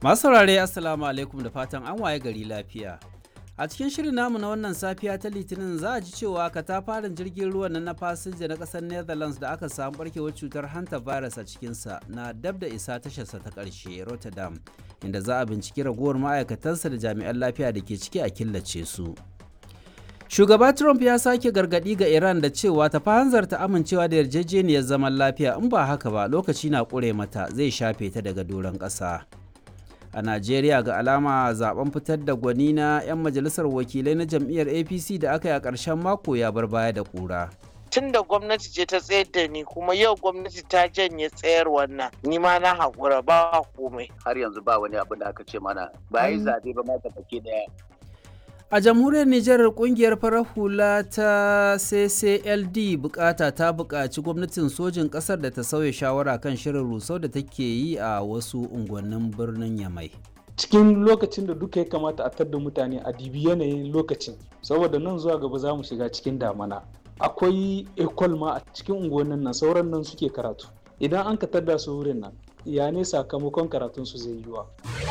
Masu saurare Assalamu alaikum da fatan an waye gari lafiya. A cikin shirin namu na wannan safiya ta Litinin za a ji cewa katafaren jirgin ruwan nan na fasinja na ƙasar Netherlands da aka samu barkewar cutar hanta virus a cikinsa na dab da isa tasharsa ta ƙarshe Rotterdam, inda za a binciki ragowar ma'aikatansa da jami'an lafiya da ke ciki a killace su. Shugaba Trump ya sake gargaɗi ga Iran da cewa ta hanzarta amincewa da yarjejeniyar zaman lafiya in ba haka ba lokaci na ƙure mata zai shafe ta daga doron ƙasa. A Najeriya ga alama zaben fitar da gwani na 'yan majalisar wakilai na jam'iyyar APC da aka yi a ƙarshen mako ya bar baya da ƙura. tun da gwamnati ce ta tsayar da ni kuma yau gwamnati ta janye tsayar wannan ni ma na haƙura ba komai har yanzu ba wani abin da aka ce mana ba yi zaɓe ba ma baki daya A jamhuriyar Nijar kungiyar farar hula ta CCLD bukata ta buƙaci gwamnatin sojin ƙasar da ta sauya shawara kan shirin rusau da take yi a wasu unguwannin birnin Yamai. cikin lokacin da duka ya kamata a tadda mutane a dibi yanayin lokacin saboda nan zuwa gaba za mu shiga cikin damana akwai ekol ma a cikin unguwannin nan sauran nan suke karatu idan an ka tadda su wurin nan ya ne sakamakon karatun su zai yiwa